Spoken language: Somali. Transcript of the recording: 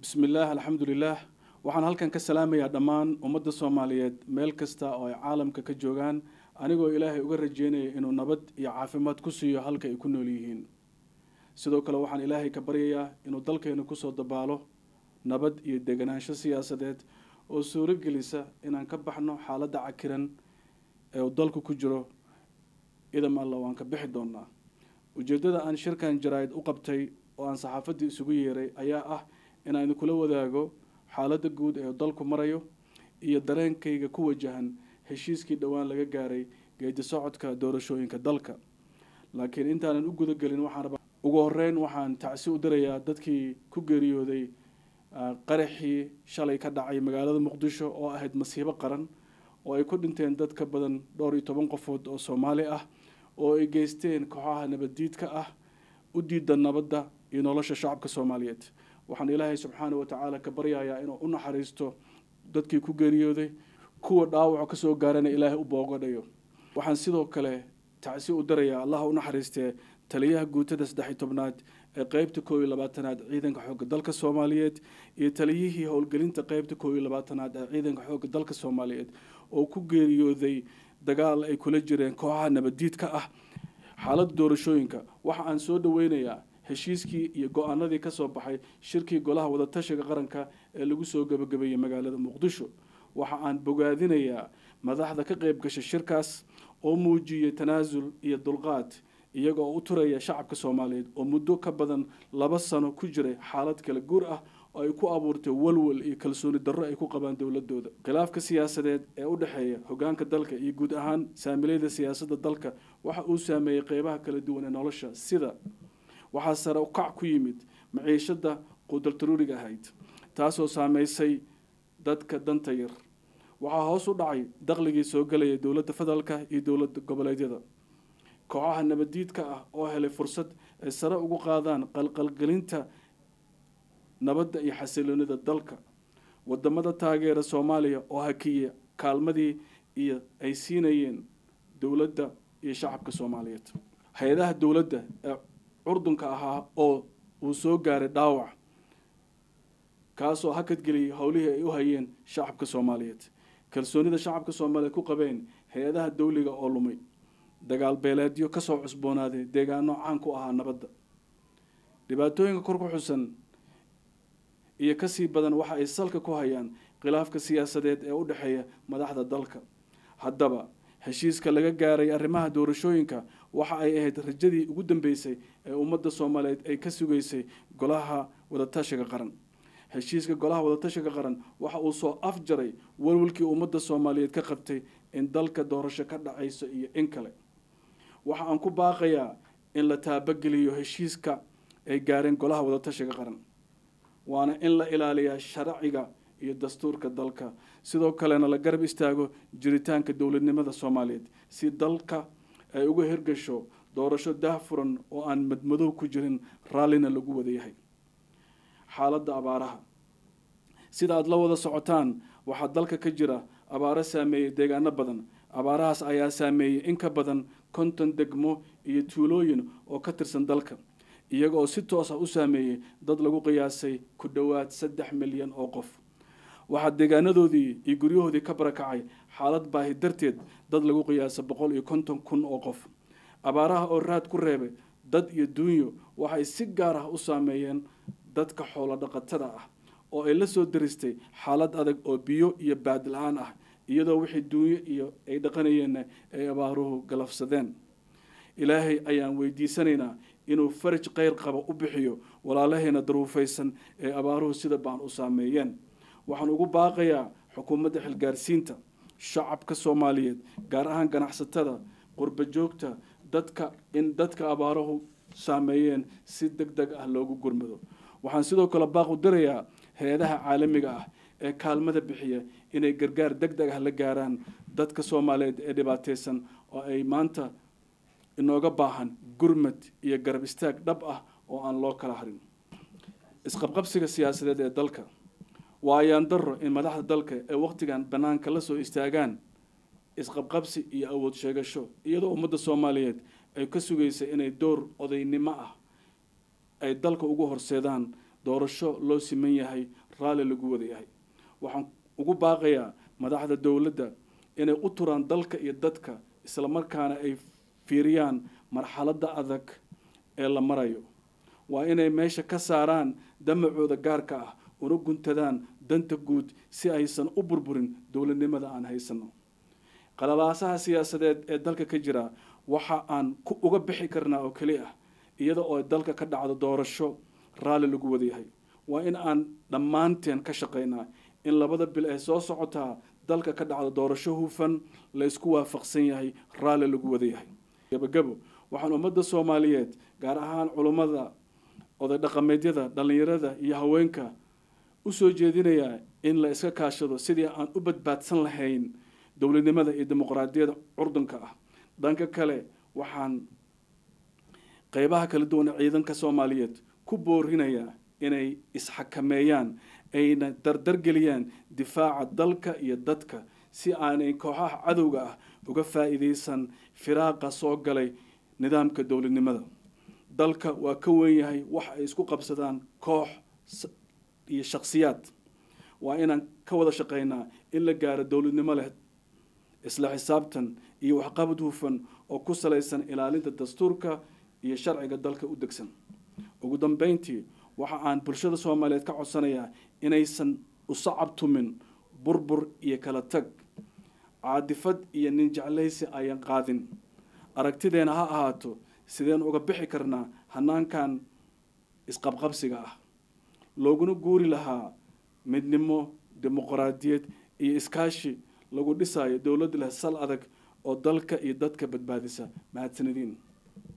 bismi illaah alxamdulilaah waxaan halkan ka salaamayaa dhammaan ummadda soomaaliyeed meel kasta oo ay caalamka ka joogaan anigoo ilaahay uga rajeynaya inuu nabad iyo caafimaad ku siiyo halka ay ku nool yihiin sidoo kale waxaan ilaahay ka baryayaa inuu dalkeenu kusoo dabaalo nabad iyo deganaansho siyaasadeed oo suuro gelisa inaan ka baxno xaaladda cakiran ee uu dalku ku jiro idam alla waan ka bixi doonaa ujeeddada aan shirkan jaraa'id u qabtay oo aan saxaafaddii isugu yeeray ayaa ah inaan idinkula wadaago xaaladda guud ee dalku marayo iyo dareenkayga ku wajahan heshiiskii dhowaan laga gaaray geedi socodka doorashooyinka dalka laakiin intaanan u gudagelin waxaan rabaa ugu horeyn waxaan tacsi u dirayaa dadkii ku geeriyooday qaraxii shalay ka dhacay magaalada muqdisho oo ahayd masiibo qaran oo ay ku dhinteen dad ka badan dhowr iyo toban qofood oo soomaali ah oo ay geysteen kooxaha nabaddiidka ah u diida nabadda iyo nolosha shacabka soomaaliyeed waxaan ilaahay subxaana wa tacaala ka baryayaa inuu u naxariisto dadkii ku geeriyooday kuwa dhaawaco kasoo gaarana ilaahay u boogadhayo waxaan sidoo kale tacsi u darayaa allaha u naxariistee taliyaha guutada saddex-iyo tobnaad ee qeybta koob iyo labaatanaad ciidanka xoogga dalka soomaaliyeed iyo taliyihii howlgelinta qeybta koob iyo labaatanaad ee ciidanka xoogga dalka soomaaliyeed oo ku geeriyooday dagaal ay kula jireen kooxaha nabaddiidka ah xaaladda doorashooyinka waxa aan soo dhaweynayaa heshiiskii iyo go-aanadii ka soo baxay shirkii golaha wadatashiga qaranka ee lagu soo gebagabeeyey magaalada muqdisho waxa aan bogaadinayaa madaxda ka qeyb gashay shirkaas oo muujiyey tanaasul iyo dulqaad iyaga oo u turaya shacabka soomaaliyeed oo muddo ka badan laba sano ku jiray xaalad kala guur ah oo ay ku abuurtay walwal iyo kalsooni darro ay ku qabaan dowladooda khilaafka siyaasadeed ee u dhexeeya hogaanka dalka iyo guud ahaan saamilayda siyaasadda dalka waxa uu saameeyey qeybaha kala duwan ee nolosha sida waxaa sare u kac ku yimid maciishada quudaltaruuriga ahayd taasoo saameysay dadka danta yar waxaa hoos u dhacay dakhligii soo gelaya dowladda federaalka iyo dowladda goboleedyada kooxaha nabaddiidka ah oo helay fursad ay sare ugu qaadaan qalqalgelinta nabadda iyo xasiloonida dalka wadamada taageera soomaaliya oo hakiya kaalmadii iyo ay siinayeen dowladda iyo shacabka soomaaliyeed hay-adaha dowladda ee curdunka ahaa oo uu soo gaaray dhaawac kaasoo hakadgeliyay howlihii ay u hayeen shacabka soomaaliyeed kalsoonida shacabka soomaaliyeed ku qabeen hay-adaha dawliga oo lumay dagaal beeleedyo kasoo cusboonaaday deegaano caan ku ahaa nabadda dhibaatooyinka kor ku xusan iyo kasii badan waxa ay salka ku hayaan khilaafka siyaasadeed ee u dhexeeya madaxda dalka haddaba heshiiska laga gaaray arrimaha doorashooyinka waxa ay ahayd rajadii ugu dambeysay ee ummadda soomaaliyeed ay ka sugaysay golaha wadatashiga qaran heshiiska golaha wadatashiga qaran waxa uu soo afjaray walwalkii ummadda soomaaliyeed ka qabtay in dalka doorasho ka dhacayso iyo in kale waxa aan ku baaqayaa in la taabageliyo heshiiska ay gaareen golaha wadatashiga qaran waana in la ilaaliyaa sharciga iyo dastuurka dalka sidoo kalena la garab istaago jiritaanka dowladnimada soomaaliyeed si dalka ay uga hirgasho doorasho daahfuran oo aan madmadow ku jirin raallina lagu wada yahay xaaladda abaaraha sida aada la wada socotaan waxaa dalka ka jira abaaro saameeyey deegaano badan abaarahaas ayaa saameeyey in ka badan konton degmo iyo tuulooyin oo ka tirsan dalka iyaga oo si toos ah u saameeyey dad lagu qiyaasay ku dhowaad saddex milyan oo qof waxaa deegaanadoodii iyo guryahoodii ka barakacay xaalad baahi darteed dad lagu qiyaasa boqol iyo konton kun oo qof abaaraha oo raad ku reebay dad iyo duunyo waxay si gaar ah u saameeyeen dadka xoolo dhaqatada ah oo ay la soo daristay xaalad adag oo biyo iyo baad la-aan ah iyadoo wixii duunyo iyo ay dhaqanayeenna ay abaaruhu galafsadeen ilaahay ayaan weydiisanaynaa inuu faraj kheyr qaba u bixiyo walaalaheena daruufaysan ee abaaruhu sida baan u saameeyeen waxaan ugu baaqayaa xukuumadda xilgaarsiinta shacabka soomaaliyeed gaar ahaan ganacsatada qurba joogta dadka in dadka abaaruhu saameeyeen si deg deg ah loogu gurmado waxaan sidoo kale baaq u dirayaa hay-adaha caalamiga ah ee kaalmada bixiya inay gargaar deg deg ah la gaaraan dadka soomaaliyeed ee dhibaateysan oo ay maanta inooga baahan gurmad iyo garab istaag dhab ah oo aan loo kala harin isqabqabsiga siyaasadeed ee dalka waa ayaan daro in madaxda dalka ee wakhtigan bannaanka la soo istaagaan isqabqabsi iyo awood sheegasho iyadoo ummadda soomaaliyeed ay ka sugaysay inay door odaynimo ah ay dalka ugu horseedaan doorasho loo siman yahay raalli lagu wada yahay waxaan ugu baaqayaa madaxda dowladda inay u turaan dalka iyo dadka islamarkaana ay fiiriyaan marxaladda adag ee la marayo waa inay meesha ka saaraan damacooda gaarka ah una guntadaan danta guud si aysan u burburin dowladnimada aan haysano qalalaasaha siyaasadeed ee dalka ka jira waxa aan ku uga bixi karnaa oo keli ah iyada oo dalka ka dhacdo doorasho raalli lagu wadayahay waa in aan dhammaanteen ka shaqaynaa in labada bil ee soo socotaa dalka ka dhacdo doorasho hufan la isku waafaqsan yahay raalli lagu wadayahay gabagabo waxaan ummadda soomaaliyeed gaar ahaan culummada oday dhaqameedyada dhallinyarada iyo haweenka u soo jeedinayaa in la iska kaashado sidii aan u badbaadsan lahayn dowladnimada iyo dimuqraadiyadda curdunka ah dhanka kale waxaan qeybaha kala duwan ee ciidanka soomaaliyeed ku boorinayaa inay isxakameeyaan ayna dardargeliyaan difaaca dalka iyo dadka si aanay kooxaha cadowga ah uga faa'iidaysan firaaqa soo galay nidaamka dowladnimada dalka waa ka wen yahay wax ay isku qabsadaan koox iyo shakhsiyaad waa inaan ka wada shaqaynaa in la gaaro dowladnimo leh isla xisaabtan iyo waxqabad hufan oo ku salaysan ilaalinta dastuurka iyo sharciga dalka u degsan ugu dambeyntii waxa aan bulshada soomaaliyeed ka codsanayaa inaysan u sacabtumin burbur iyo kala tag caadifad iyo nin jeclaysi ayan qaadin aragtideena ha ahaato sideen uga bixi karnaa hanaankan isqabqabsiga ah looguna guuri lahaa midnimo dimuqraadiyad iyo iskaashi lagu dhisayo dowlad leh sal adag oo dalka iyo dadka badbaadisa mahadsanadiin